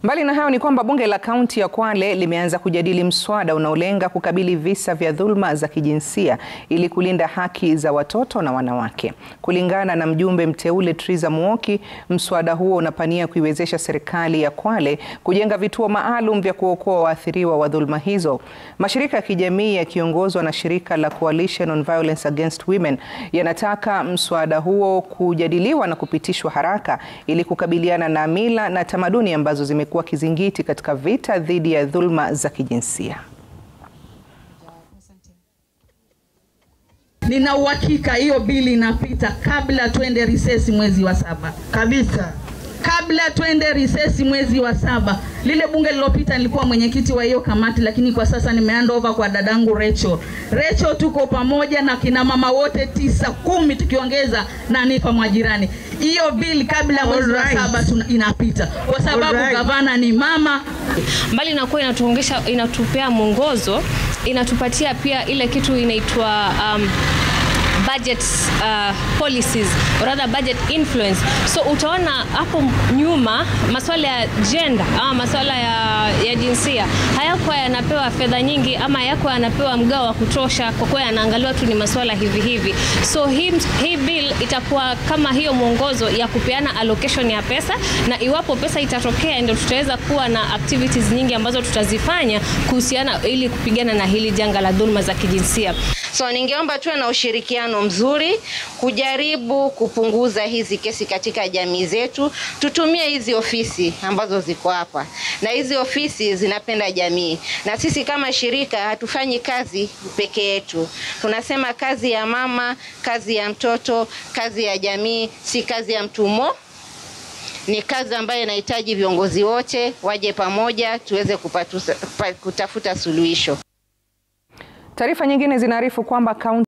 Mbali na hayo ni kwamba bunge la kaunti ya Kwale limeanza kujadili mswada unaolenga kukabili visa vya dhulma za kijinsia ili kulinda haki za watoto na wanawake. Kulingana na mjumbe mteule Triza Muoki, mswada huo unapania kuiwezesha serikali ya Kwale kujenga vituo maalum vya kuokoa waathiriwa wa dhulma hizo. Mashirika ya kijamii yakiongozwa na shirika la Coalition on Violence Against Women yanataka mswada huo kujadiliwa na kupitishwa haraka ili kukabiliana na mila na tamaduni ambazo zime kuwa kizingiti katika vita dhidi ya dhulma za kijinsia. Nina uhakika hiyo bili inapita kabla twende risesi mwezi wa saba kabisa, kabla twende risesi mwezi wa saba. Lile bunge lilopita nilikuwa mwenyekiti wa hiyo kamati, lakini kwa sasa nimehand over kwa dadangu Rachel. Rachel, tuko pamoja na kina mama wote tisa kumi, tukiongeza na Nifa Mwajirani. Hiyo bili kabla mwezi wa Alright. saba tuna- inapita kwa sababu Alright. gavana ni mama. mbali na kuwa inatuongesha inatupea mwongozo inatupatia pia ile kitu inaitwa um, budget uh, policies or rather budget influence so utaona hapo nyuma maswala ya gender ama maswala ya, ya jinsia hayakuwa yanapewa fedha nyingi ama hayakuwa yanapewa mgao wa kutosha kwa kuwa yanaangaliwa tu ni maswala hivi hivi so hii, hii bill itakuwa kama hiyo mwongozo ya kupeana allocation ya pesa na iwapo pesa itatokea ndio tutaweza kuwa na activities nyingi ambazo tutazifanya kuhusiana ili kupigana na hili janga la dhuluma za kijinsia So ningeomba tuwe na ushirikiano mzuri kujaribu kupunguza hizi kesi katika jamii zetu. Tutumie hizi ofisi ambazo ziko hapa, na hizi ofisi zinapenda jamii, na sisi kama shirika hatufanyi kazi peke yetu. Tunasema kazi ya mama, kazi ya mtoto, kazi ya jamii, si kazi ya mtu mmoja ni kazi ambayo inahitaji viongozi wote waje pamoja tuweze kupatusa, pa, kutafuta suluhisho. Taarifa nyingine zinaarifu kwamba kaunti